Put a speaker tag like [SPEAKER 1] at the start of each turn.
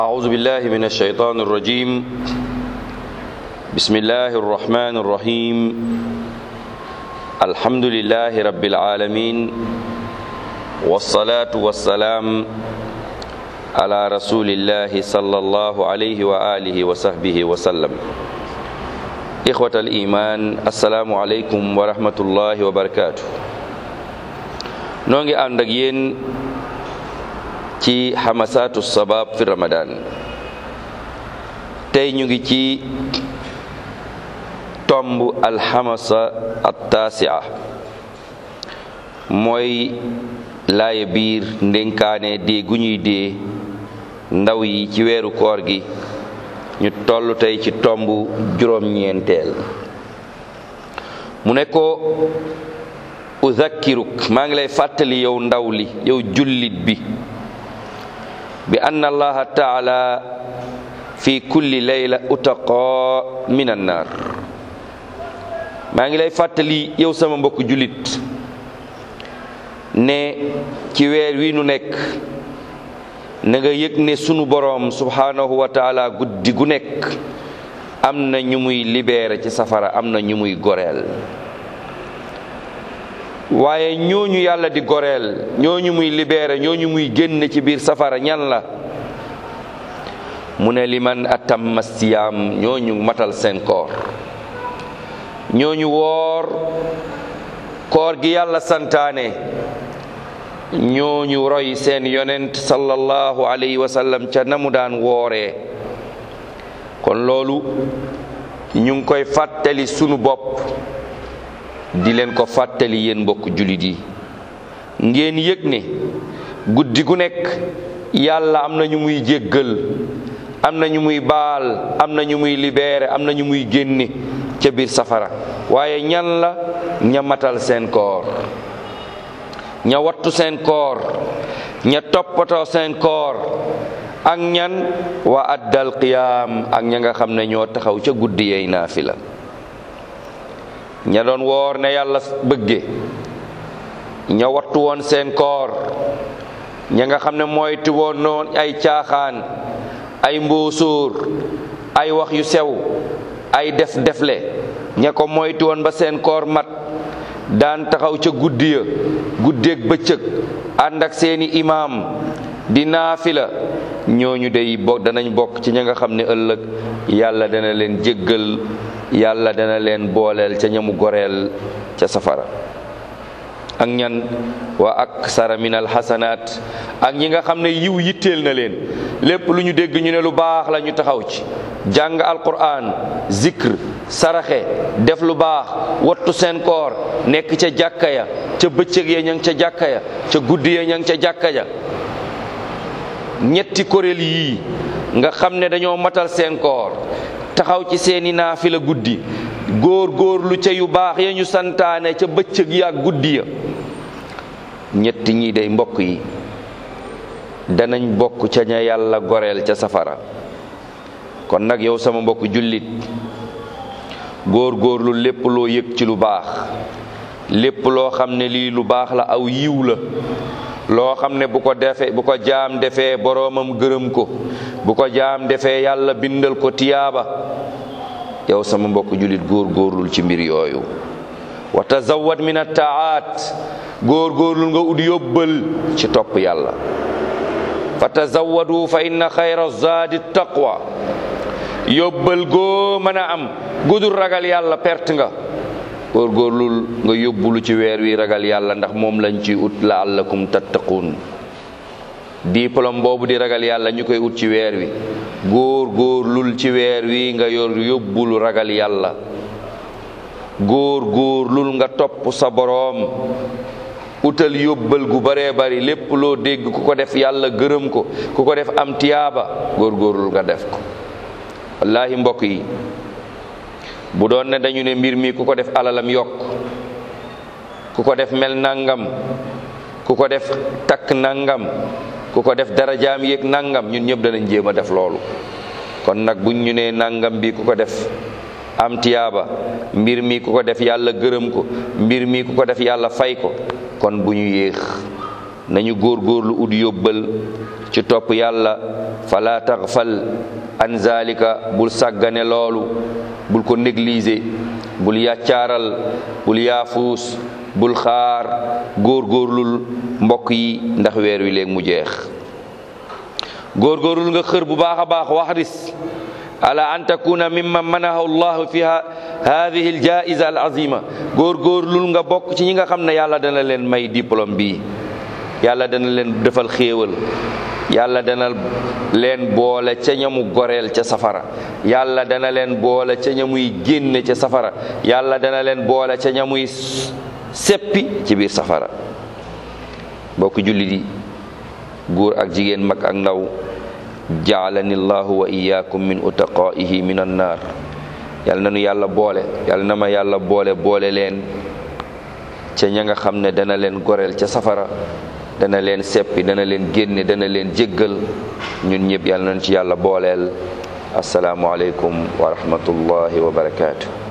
[SPEAKER 1] أعوذ بالله من الشيطان الرجيم بسم الله الرحمن الرحيم الحمد لله رب العالمين والصلاة والسلام على رسول الله صلى الله عليه وآله وصحبه وسلم إخوة الإيمان السلام عليكم ورحمة الله وبركاته نونغي ànd ak yéen ci xamasaatu sabab fi ramadan tey ñu ngi ci tomb alxamasa attaasia mooy laaye biir ndénkaane dee gu ñuy dee ndaw yi ci weeru koor gi ñu toll tey ci tomb juróom-ñeenteel mu ne ko uzakkiruk maa ngi lay fàttali yow ndaw li yow jullit bi bi anna allaha taala fi kulli layla utaqa min annaar maa ngi lay fàttali yow sama mbokk jullit ne ci weer wi nu nekk na nga yëg ne sunu boroom subhanahu wa taala guddi gu nekk am na ñu muy libéré ci safara am na ñu muy goreel waaye ñooñu yàlla di goreel ñooñu muy libéré ñooñu muy génn ci biir safara ñan la mu ne liman atamma siyaam ñooñu matal seen koor ñooñu woor koor gi yàlla santaane ñooñu roy seen yonent sallallahu alayhi wa sallam ca namu daan wooree kon loolu ñu ngi koy fàttali sunu bopp di leen ko fàttali yéen mbokk jullit yi ngeen yëg ne guddi gu nekk yàlla am na ñu muy jéggal am na ñu muy baal am na ñu muy libéré am na ñu muy génne ca biir safara waaye ñan la ña matal seen koor ña wattu seen koor ña toppatoo seen koor ak ñan wa addal qiyaam ak ña nga xam ne ñoo taxaw ca guddi yey naafila ña doon woor ne yàlla bëgge ña wattu woon seen koor ña nga xam ne moytu woon noon ay caaxaan ay mbóosóor ay wax yu sew ay def defle ña ko moytu woon ba seen koor mat daan taxaw ca guddi ya guddeeg bëccëg ànd ak seeni imaam di naafila ñooñu day bokk danañ bokk ci ña nga xam ne ëllëg yàlla dana leen jéggal yàlla dana leen booleel ca ñamu goreel ca safara ak ñan wa aksara min alxasanaat ak ñi nga xam ne yiw yitteel na leen lépp lu ñu dégg ñu ne lu baax la ñu taxaw ci jàng alquran zikr saraxe def lu baax wattu seen koor nekk ca jàkka ya ca bëccëg ya ña ngi ca jàkka ya ca guddi ya ña ngi ca jàkka ya ñetti kuréel yii nga xam ne dañoo matal seen koor taxaw ci seeni naafila guddi góor góor lu ca yu baax ya ñu santaane ca bëccëg ya ak guddi ya ñetti ñii day mbokk yi danañ bokk ca ña yàlla goreel ca safara kon nag yow sama mbokk jullit góor góorlu lépp loo yëg ci lu baax lépp loo xam ne lii lu baax la aw yiw la loo xam ne bu ko defee bu ko jaam defee boroomam gërëm ko bu ko jaam defee yàlla bindal ko tiyaaba yow sama mbokk jullit góor góorlul ci mbir yooyu wa tazawwad min attaat góor góorlul nga ut yóbbal ci topp yàlla fa tazawwadu fa inna xayra zaadi taqwa yóbbal goo mën a am gudul ragal yàlla perte nga góor góorlul nga yóbbulu ci weer wi ragal yàlla ndax moom lañ ci ut laallakum tattaquun diplôme boobu di ragal yàlla ñu koy ut ci weer wi góor góorlul ci weer wi nga yor yóbbulu ragal yàlla góor góorlul nga topp sa boroom utal yóbbal gu baree bari lépp loo dégg ku ko def yàlla gërëm ko ku ko def am tiyaaba góor góorlul nga def ko wallaahi mbokk yi bu doon ne dañu ne mbir mi ku ko def alalam yokk ku ko def mel nangam ku ko def takk nangam ku ko def darajaam yéeg nangam ñun ñëpp danañ jéem a def loolu kon nag buñ ñu nee nangam bi ku ko def am tiyaaba mbir mi ku ko def yàlla gërëm ko mbir mi ku ko def yàlla fay ko kon bu ñu yéex nañu góorgóorlu ut yóbbal ci topp yàlla fala taxfal an zalika bul sàggane loolu bul ko négliger bul yàccaaral bul yaafuus bul xaar góorgóorlul mbokk yi ndax weer wi léegi mu jeex góorgóorlul nga xër bu baax a baax waxris ala an takuna mimman manahu llahu fi hadihi aljaiza al azima góorgóorlul nga bokk ci ñi nga xam ne yàlla dana leen may diplôme bii yàlla dana leen defal xéewal yàlla dana leen boole ca ñamu goreel ca safara yàlla dana leen boole ca ñamuy génne ca safara yàlla dana leen boole ca ñamuy seppi ci biir safara bokk jullit yi góor ak jigéen mag ak ndaw jaalani llahu wa iyaakum min utaqaihi min annaar yàlla nanu yàlla boole yàlla na ma yàlla boole boole leen ca ña nga xam ne dana leen goreel ca safara dana leen seppi dana leen génne dana leen jéggal ñun ñëpp yàlla nañ ci yàlla booleel asalaamualeykum wa rahmatullahi wa barakaatu.